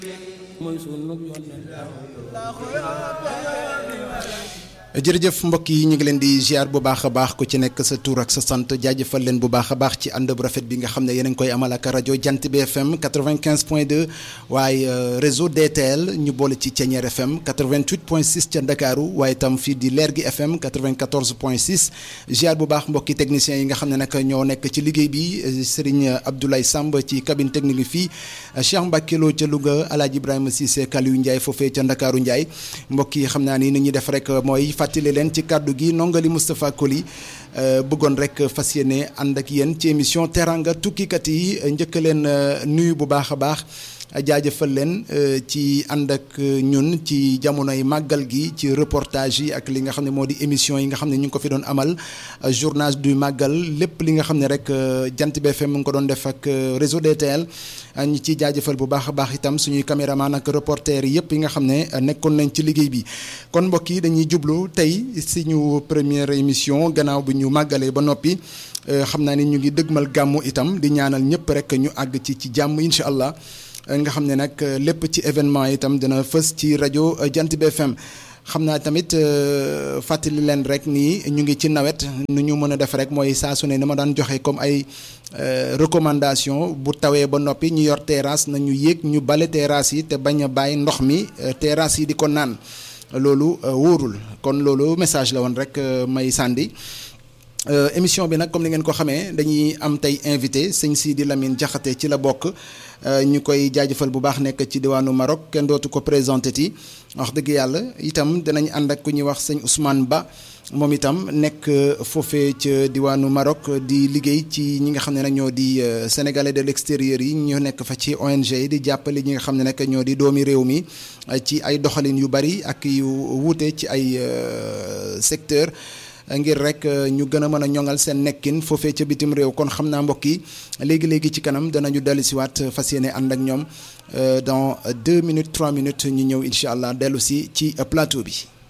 mooy sunu yoon jërëjëf mbokk yi ñu ngi leen di ziar bu baax a baax ku ci nekk sa tur ak sa sant jaajëfal leen bu baax a baax ci ànd bu rafet bi nga xam ne yéen a ngi koy amal ak rajo Jant bi FM 95 point 2 waaye réseau DTL ñu boole ci Thiéniere FM 88 point 6 ca Ndakaaru waaye itam fii di Leer gi FM 94 point 6 ziar bu baax mbokki techniciens yi nga xam ne nag ñoo nekk ci liggéey bi Serigne Abdoulaye Samb ci cabine technique bi fii Cheikh Mbacke Lo ca Louga El Hadj Ibrahima Cissé Kaliou Ndiaye foofee ca Ndakaaru Ndiaye mbokk yi xam naa ni ni ñuy def rek mooy. fàttali leen ci kàddu gi nongali Moustapha Koli bëggoon rek fas yéene ànd ak yéen ci émission teranga tukkikat yi njëkk leen nuyu bu baax a baax jaajëfal leen ci ànd ak ñun ci jamonoy màggal gi ci reportage yi ak li nga xam ne moo di émission yi nga xam ne ñu ngi ko fi doon amal journage du màggal lépp li nga xam ne rek jant BFM mu ngi ko doon def ak réseau DTL ñu ciy jaajëfal bu baax a baax itam suñuy caméraman ak reporter yëpp yi nga xam ne nekkoon nañ ci liggéey bi kon mbokk yi dañuy jublu tey suñu première émission gannaaw bi ñu màggalee ba noppi xam naa ni ñu ngi dëgmal gàmmu itam di ñaanal ñëpp rek ñu àgg ci ci jàmm incha allah nga xam ne nag lépp ci événement itam dina fës ci rajo Jant bi FM xam naa tamit fàttali leen rek nii ñu ngi ci nawet nu ñu mën a def rek mooy saa su ne ni ma daan joxe comme ay recommandation bu tawee ba noppi ñu yor terrasse na ñu yéeg ñu bale terrasse yi te bañ a bàyyi ndox mi terrasse yi di ko naan loolu wóorul kon loolu message la woon rek may sànni émission bi nag comme ni ngeen ko xamee dañuy am tey invité sëñ Sidi Lamine Diakhaté ci la bokk ñu koy jaajëfal bu baax nekk ci diwaanu Maroc kenn dootu ko présenté ti wax dëgg yàlla itam dinañ ànd ak ku ñuy wax sëñ Ousmane Ba moom itam nekk foofee ca diwaanu Maroc di liggéey ci ñi nga xam ne nag ñoo di sénégalais de l'extérieur yi ñu nekk fa ci ONG yi di jàppale ñi nga xam ne nag ñoo di doomi réew mi ci ay doxalin yu bari ak yu wuute ci ay secteur ngir rek ñu gën a mën a ñoŋal seen nekkin foofee ca bitim réew kon xam naa mbokk yi léegi léegi ci kanam danañu dellu si waat fas yéene ànd ak ñoom dans deux minutes trois minutes ñu ñëw incha allah dellu si ci plateau bi.